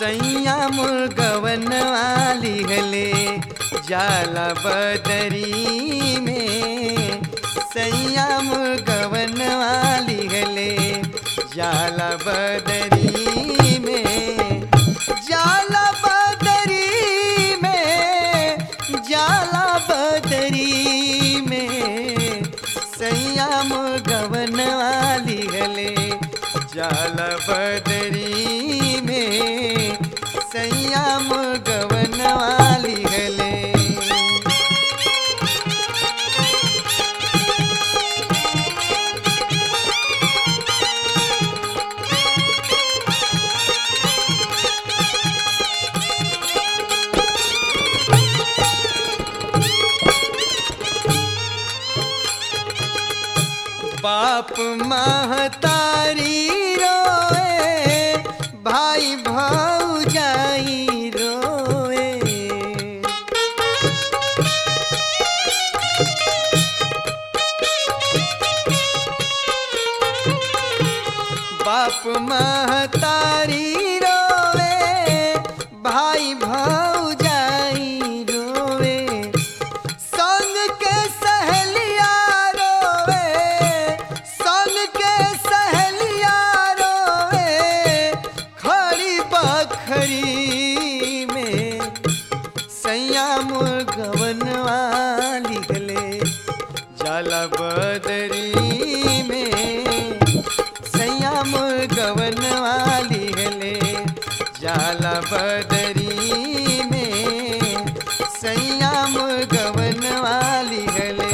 सैया मुर्गवन वाली हले जाला बदरी में सैया मुर्गवन वाली हले जाला बदरी में जाला बदरी में जाला बदरी में सैया मुर्गवन वाली हले जाला बदरी में सैया मुर्गवन वाली हले बाप महतारी रोए भाई भौजाई रोए बाप महतारी रोए भाई भौजाई रोए संग के सहेलिया रोवे संग के सहेलिया रोवे खड़ी बखरी में सैया मुर्गवन वाली गले जाला बदरी में सैया मुर्गवन वाली गले जाला बदरी में सैया मुर्गवन वाली गले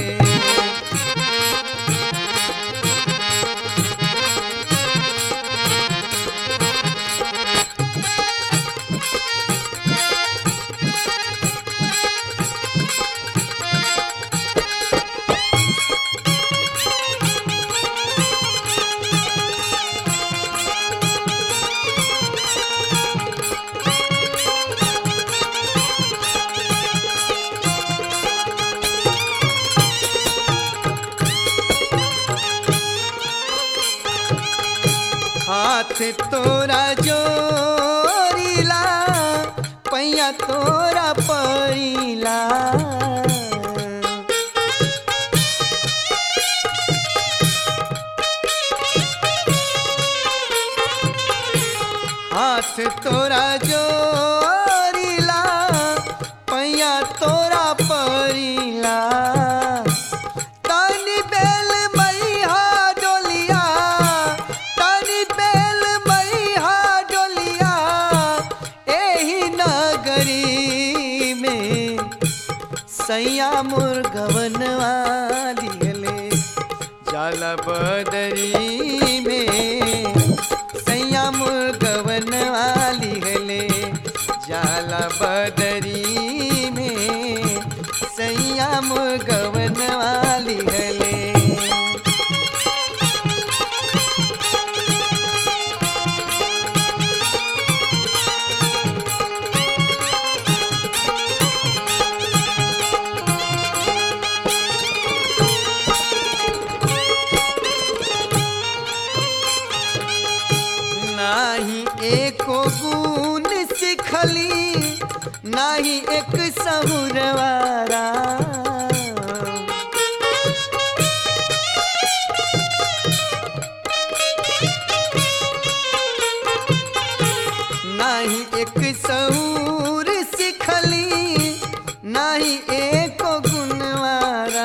हाथ तोरा जोरीला पैया तोरा परीला हाथ तोरा जोरीला पैया तोरा परीला तनी बेल मैया डोलिया तनी बेल मैया डोलिया एही नगरी में सैया मुर्गवन वाली हले जाला बदरी में सैया मुर्गवन वाली हले जाला बदरी में सैया मुर्गवन वाली हले नाही एको गुण सिखली नाही एक सहुरवारा नाही एक सहूर सिखली नाही एको गुणवारा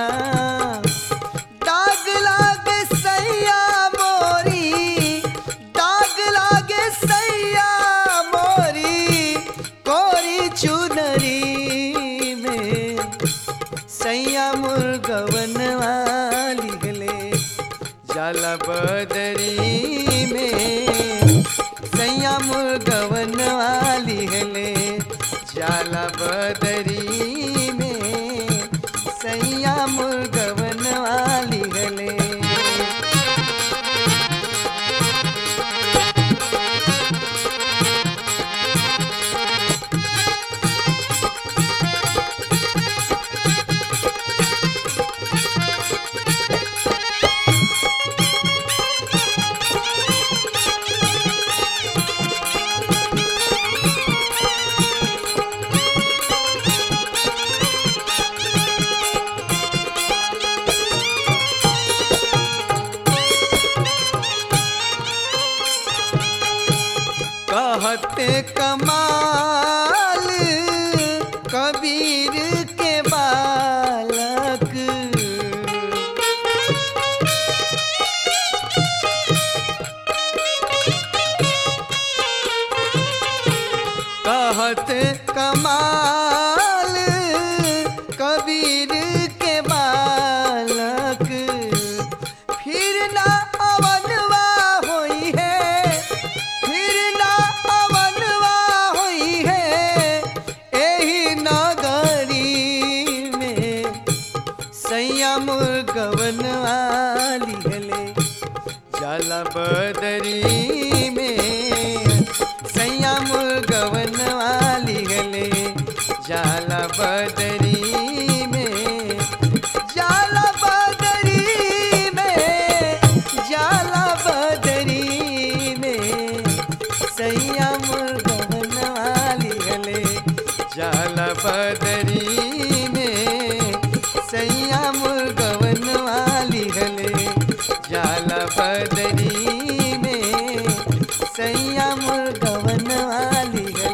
दाग लागे सैया मोरी दाग लागे सैया मोरी कोरी चुनरी में सैया मुर्गवन वाली गले जाला बदरी में सैया मुर्गवन वाली गले जाला बदरी में सैया मुर्गवन वाली गले कहते कमाल कबीर के बालक कहत कमाल कबीर के बालक फिर ना अवनवा होई है फिर ना अवनवा होई है एही नगरी में सैया मुर्गवन वाली हले जाला बदरी में सैया मुर्गवन वाली हले जाला बदरी में जाला बदरी में जाला बदरी में सैया मुर्गवन वाली हले जाला बदरी में सैया मुर्गवन वाली हले जाला बदरी में सैया मुर्गवन वाली हले